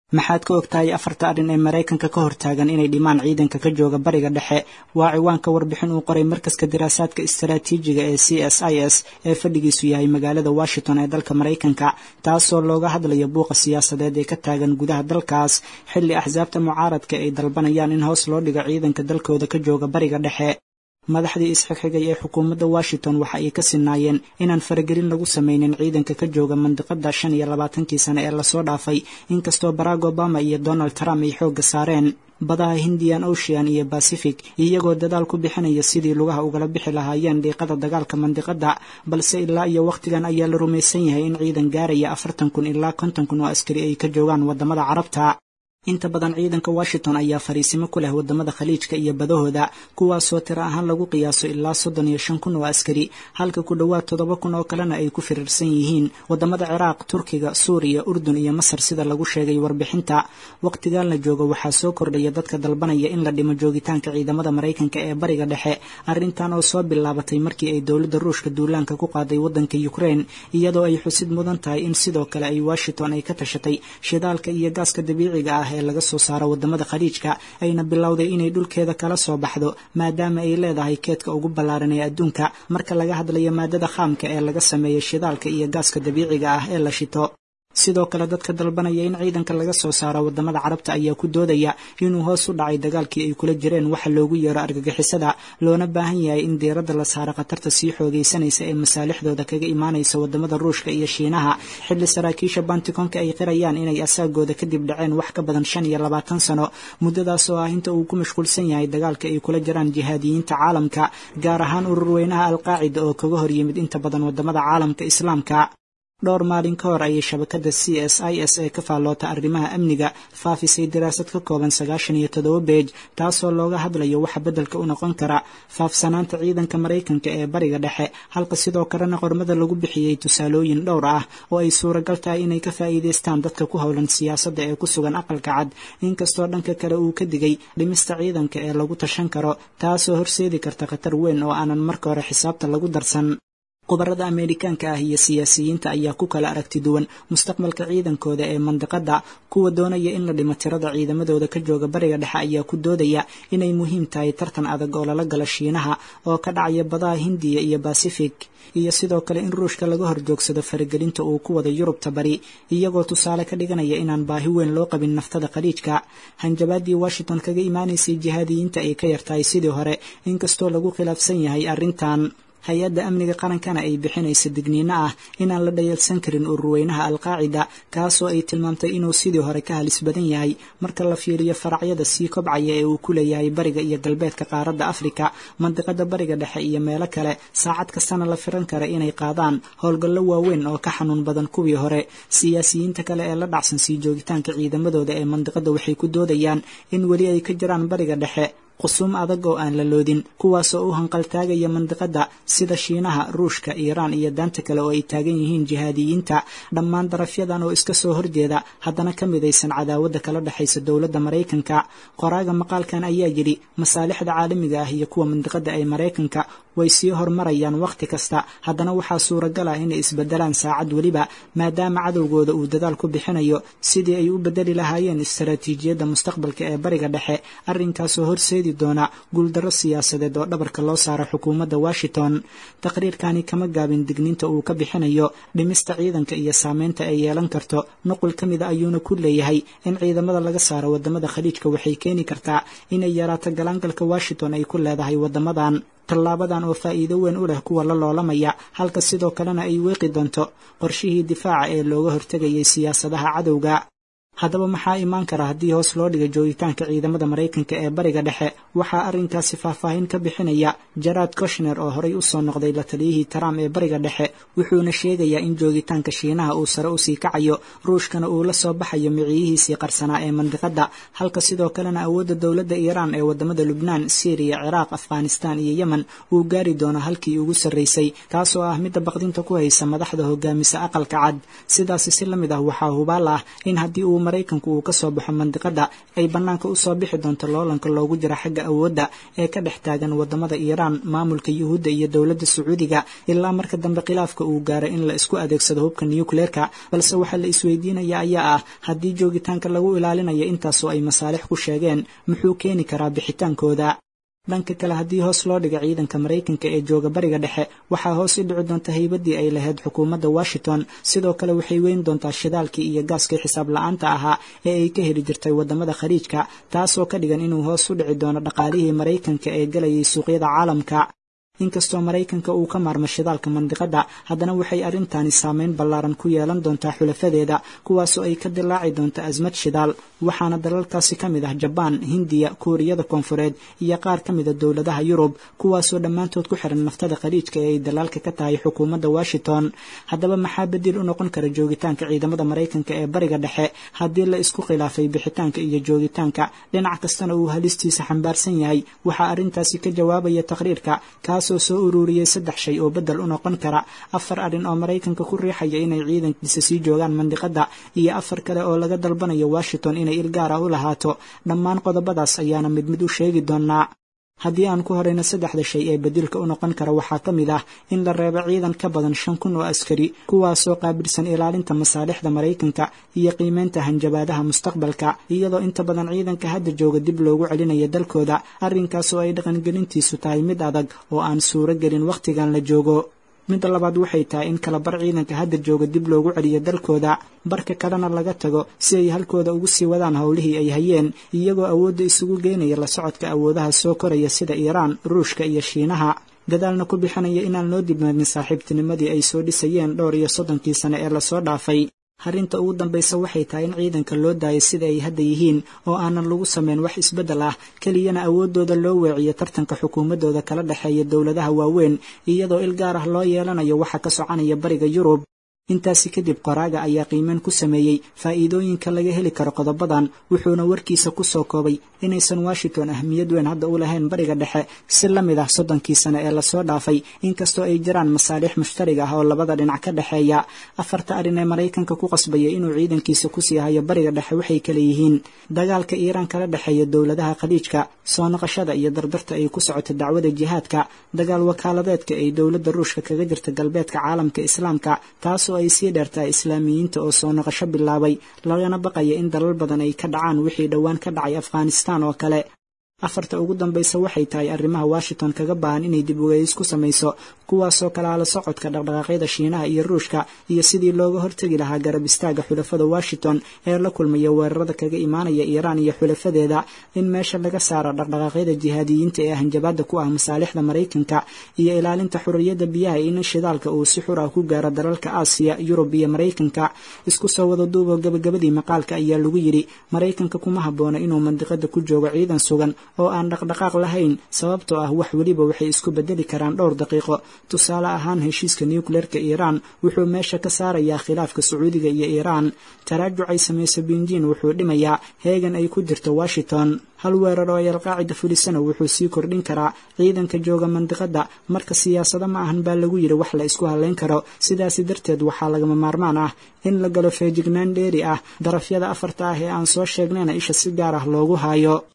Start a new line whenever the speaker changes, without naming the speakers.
maxaad ka ogtahay afarta arrin ee maraykanka ka hortaagan inay dhimaan ciidanka ka jooga bariga dhexe waa ciwaanka warbixin uu qoray markaska diraasaadka istaraatiijiga ee c s i s ee fadhigiisu yahay magaalada washington ee dalka maraykanka taasoo looga hadlayo buuqa siyaasadeed ee ka taagan gudaha dalkaas xilli axsaabta mucaaradka ay dalbanayaan in hoos loo dhigo ciidanka dalkooda ka jooga bariga dhexe madaxdii isxigxigay ee xukuumadda washington waxa ay ka sinaayeen inaan faragelin lagu samaynin ciidanka ka jooga mandiqada shan iyo labaatankii sane ee lasoo dhaafay inkastoo barack obama iyo donald trump ay xoogga saareen badaha hindian ocean iyo pacific iyagoo dadaal ku bixinaya sidii lugaha ugala bixi lahaayeen dhiiqada dagaalka mandiqada balse ilaa iyo wakhtigan ayaa la rumaysan yahay in ciidan gaaraya afartan kun ilaa konton kun oo askari ay ka joogaan wadamada carabta inta badan ciidanka washington ayaa fariisimo ku leh wadamada khaliijka iyo badahooda kuwaasoo tiro ahaan lagu qiyaaso ilaa soddon iyo shan kun oo askari halka ku dhowaad toddoba kun oo kalena ay ku firirsan yihiin wadamada ciraaq turkiga suuriya urdun iyo masar sida lagu sheegay warbixinta wakhtigan la joogo waxaa soo kordhaya dadka dalbanaya in la dhimo joogitaanka ciidamada maraykanka ee bariga dhexe arrintan oo soo bilaabatay markii ay dowladda ruushka duulaanka ku qaaday waddanka ukraine iyadoo ay xusid mudan tahay in sidoo kale ay washington ay ka tashatay shidaalka iyo gaaska dabiiciga ah ee laga soo saaro wadamada khaliijka ayna bilowday inay dhulkeeda kala soo baxdo maadaama ay leedahay keedka ugu ballaaran ee adduunka marka laga hadlayo maadada khaamka ee laga sameeyo shidaalka iyo gaaska dabiiciga ah ee la shito sidoo kale dadka dalbanaya in ciidanka laga soo saaro wadamada carabta ayaa ku doodaya inuu hoos u dhacay dagaalkii ay kula jireen waxa loogu yeero argagixisada loona baahan yahay in diiradda la saaro khatarta sii xoogaysanaysa ee masaalixdooda kaga imaanaysa wadamada ruushka iyo shiinaha xilli saraakiisha bantikonka ay qirayaan inay asaagooda kadib dhaceen wax ka badan shan iyo labaatan sano muddadaas oo ah inta uu ku mashquulsan yahay dagaalka ay kula jiraan jihaadiyiinta caalamka gaar ahaan ururweynaha alqaacida oo kaga hor yimid inta badan wadamada caalamka islaamka dhowr maalin ka hor ayay shabakada c s i s ee ka faalloota arrimaha amniga faafisay daraasad ka kooban sagaashan iyo toddoba beej taasoo looga hadlayo waxa beddelka u noqon kara faafsanaanta ciidanka maraykanka ee bariga dhexe halka sidoo kalena qormada lagu bixiyey tusaalooyin dhowr ah oo ay suuragal tahay inay ka faa'iidaystaan dadka ku howlan siyaasadda ee ku sugan aqalka cad inkastoo dhanka kale uu ka digay dhimista ciidanka ee lagu tashan karo taasoo horseedi karta khatar weyn oo aanan marka hore xisaabta lagu darsan khubarada ameerikaanka ah iyo siyaasiyiinta ayaa ku kala aragti duwan mustaqbalka ciidankooda ee mandiqada kuwa doonaya in la dhimo tirada ciidamadooda ka jooga bariga dhexe ayaa ku doodaya inay muhiim tahay tartan adag oo lala galo shiinaha oo ka dhacaya badaha hindiya iyo basifik iyo sidoo kale in ruushka laga horjoogsado faragelinta uu ku wada yurubta bari iyagoo tusaale ka dhiganaya inaan baahi weyn loo qabin naftada khaliijka hanjabaadii washington kaga imaanaysay jihaadiyiinta ay ka yartahay sidii hore inkastoo lagu khilaafsan yahay arrintan hay-adda amniga qarankana ay bixinaysa digniino ah inaan la dhayalsan karin ururweynaha alqaacida kaasoo ay tilmaamtay inuu sidii hore ka halis badan yahay marka la fiiriyo faracyada sii kobcaya ee uu ku leeyahay bariga iyo galbeedka qaaradda afrika mandiqada bariga dhexe iyo meelo kale saacad kastana la firan kara inay qaadaan howlgallo waaweyn oo ka xanuun badan kuwii hore siyaasiyiinta kale ee la dhacsan sii joogitaanka ciidamadooda ee mandiqada waxay ku doodayaan in weli ay ka jiraan bariga dhexe qusuum adag oo aan la loodin kuwaasoo u hanqaltaagaya mandiqada sida shiinaha ruushka iiraan iyo daanta kale oo ay taagan yihiin jihaadiyiinta dhammaan darafyadan oo iska soo horjeeda haddana ka midaysan cadaawadda kala dhexaysa dowladda maraykanka qoraaga maqaalkan ayaa yidhi masaalixda caalamiga ah iyo kuwa mandiqada ee maraykanka way sii horumarayaan wakhti kasta haddana waxaa suuragal ah inay isbedelaan saacad weliba maadaama cadowgooda uu dadaal ku bixinayo sidii ay u bedeli lahaayeen istaraatiijiyadda mustaqbalka ee bariga dhexe arrinkaasoo horseedi doona guuldarro siyaasadeed oo dhabarka loo saaro xukuumadda washington taqriirkani kama gaabin digniinta uu ka bixinayo dhimista ciidanka iyo saameynta ay yeelan karto nuqul ka mida ayuuna ku leeyahay in ciidamada laga saaro wadamada khaliijka waxay keeni kartaa inay yaraato galaangalka washington ay ku leedahay wadamadan tallaabadan oo faa'iido weyn u leh kuwa la loolamaya halka sidoo kalena ay weeqi doonto qorshihii difaaca ee looga hortegayay siyaasadaha cadowga haddaba maxaa imaan kara haddii hoos loo dhiga joogitaanka ciidamada maraykanka ee bariga dhexe waxaa arrinkaasi faahfaahin ka bixinaya jarad koshner oo horey usoo noqday la taliyihii trump ee bariga dhexe wuxuuna sheegayaa in joogitaanka shiinaha uu sare usii kacayo ruushkana uu la soo baxayo miciyihiisii qarsanaa ee mandiqada halka sidoo kalena awoodda dowladda iiraan ee wadamada lubnaan syriya ciraaq afghanistan iyo yemen uu gaari doono halkii ugu sarraysay taasoo ah midda baqdinta ku haysa madaxda hogaamisa aqalka cad sidaasi si la mid ah waxaa hubaal ah in haddii uu maraykanku uu ka soo baxo mandiqadda ay bannaanka u soo bixi doonto loolanka loogu jiro xagga awoodda ee ka dhex taagan waddamada iiraan maamulka yuhuudda iyo dowladda sacuudiga ilaa marka dambe khilaafka uu gaaro in la isku adeegsado hubka nukleerka balse waxaa la isweydiinaya ayaa ah haddii joogitaanka lagu ilaalinayo intaasoo ay masaalix ku sheegeen muxuu keeni karaa bixitaankooda dhanka kale haddii hoos loo dhiga ciidanka maraykanka ee jooga bariga dhexe waxaa hoos u dhici doonta haybadii ay lahayd xukuumadda washington sidoo kale waxay weyn doontaa shidaalkii iyo gaaskii xisaab la-aanta ahaa ee ay ka heli jirtay waddamada khaliijka taasoo ka dhigan inuu hoos u dhici doono dhaqaalihii maraykanka ee galayay suuqyada caalamka inkastoo maraykanka uu ka maarmo shidaalka mandiqadda haddana waxay arrintaani saameyn ballaaran ku yeelan doontaa xulafadeeda kuwaasoo ay ka dilaaci doonto asmad shidaal waxaana dalalkaasi ka mid ah jabaan hindiya kuuriyada koonfureed iyo qaar ka mida dowladaha yurub kuwaasoo dhammaantood ku xiran naftada khaliijka ee ay dalaalka ka tahay xukuumadda washington haddaba maxaa bedel u noqon kara joogitaanka ciidamada maraykanka ee bariga dhexe haddii la isku khilaafay bixitaanka iyo joogitaanka dhinac kastana uu halistiisa xambaarsan yahay waxaa arrintaasi ka jawaabaya taqhriirka kaas soo ururiyey saddex shay oo bedel u noqon kara afar arrin oo maraykanka ku riixaya inay ciidankiisa sii joogaan mandiqadda iyo afar kale oo laga dalbanayo washington inay ilgaara u lahaato dhammaan qodobadaas ayaana mid mid u sheegi doonaa haddii aan ku horeyno saddexda shay ee bedilka u noqon kara waxaa ka mid ah in la reebo ciidan ka badan shan kun oo askari kuwaasoo qaabilsan ilaalinta masaalixda maraykanka iyo qiimeynta hanjabaadaha mustaqbalka iyadoo inta badan ciidanka hadda jooga dib loogu celinayo dalkooda arrinkaas oo ay dhaqangelintiisu tahay mid adag oo aan suuro gelin wakhtigan la joogo midda labaad waxay tahay in kala bar ciidanka hadda jooga dib loogu celiyo dalkooda barka kalena laga tago si ay halkooda ugu sii wadaan howlihii ay hayeen iyagoo awoodda isugu geynaya la socodka awoodaha soo koraya sida iiraan ruushka iyo shiinaha dadaalna ku bixinaya inaan loo dibnaadin saaxiibtinimadii ay soo dhisayeen dhowr iyo soddonkii sane ee lasoo dhaafay arrinta ugu dambaysa waxay tahay in ciidanka loo daayo sida ay hadda yihiin oo aanan lagu samayn wax isbeddel ah keliyana awooddooda loo weeciyo tartanka xukuumaddooda kala dhexeeya dowladaha waaweyn iyadoo il gaar ah loo yeelanayo waxa ka soconaya bariga yurub intaasi kadib qoraaga ayaa qiimeyn ku sameeyey faa'iidooyinka laga heli karo qodobadan wuxuuna warkiisa ku soo koobay inaysan washington ahmiyad weyn hadda u lahayn bariga dhexe si la mid ah soddonkii sane ee lasoo dhaafay inkastoo ay jiraan masaalix mushtariga ah oo labada dhinac ka dhexeeya afarta arrin ee maraykanka ku qasbaya inuu ciidankiisa kusii hayo bariga dhexe waxay kale yihiin dagaalka iiraan kala dhexeeya dowladaha khaliijka soo noqoshada iyo dardarta ay ku socoto dacwada jihaadka dagaal wakaaladeedka ay dowladda ruushka kaga jirta galbeedka caalamka islaamka taasoo ay sii dheertahay islaamiyiinta oo soo noqosho bilaabay lagana baqaya in dalal badan ay ka dhacaan wixii dhowaan ka dhacay afghanistaan oo kale afarta ugu dambaysa waxay tahay arrimaha washington kaga baahan inay dib ugeys ku samayso kuwaasoo kale ala socodka dhaqdhaqaaqyada shiinaha iyo ruushka iyo sidii looga hortegi lahaa garab istaaga xulafada washington ee la kulmaya weerarada kaga imaanaya iiraan iyo xulafadeeda in meesha laga saaro dhaqdhaqaaqyada jihaadiyiinta ee hanjabaada ku ah masaalixda maraykanka iyo ilaalinta xurriyadda biyaha in shidaalka uu si xur ah ku gaaro dalalka aasiya yurub iyo maraykanka isku soo wada duuboo gabagabadii maqaalka ayaa lagu yidhi maraykanka kuma habboona inuu mandiqada ku joogo ciidan sugan oo aan dhaqdhaqaaq lahayn sababtoo ah wax weliba waxay isku bedeli karaan dhowr daqiiqo tusaale ahaan heshiiska nucleerka iiraan wuxuu meesha ka saarayaa khilaafka sacuudiga iyo iiraan taraajuc ay samayso binjiin wuxuu dhimayaa heegan ay ku jirto washington hal weerar oo ay alqaacida fulisana wuxuu sii kordhin karaa ciidanka jooga mandiqadda marka siyaasado ma ahan baa lagu yidhi wax la isku hadlayn karo sidaasi darteed waxaa lagama maarmaan ah in la galo feejignaan dheeri ah darafyada afarta ah ee aan soo sheegnayna isha si gaar ah loogu haayo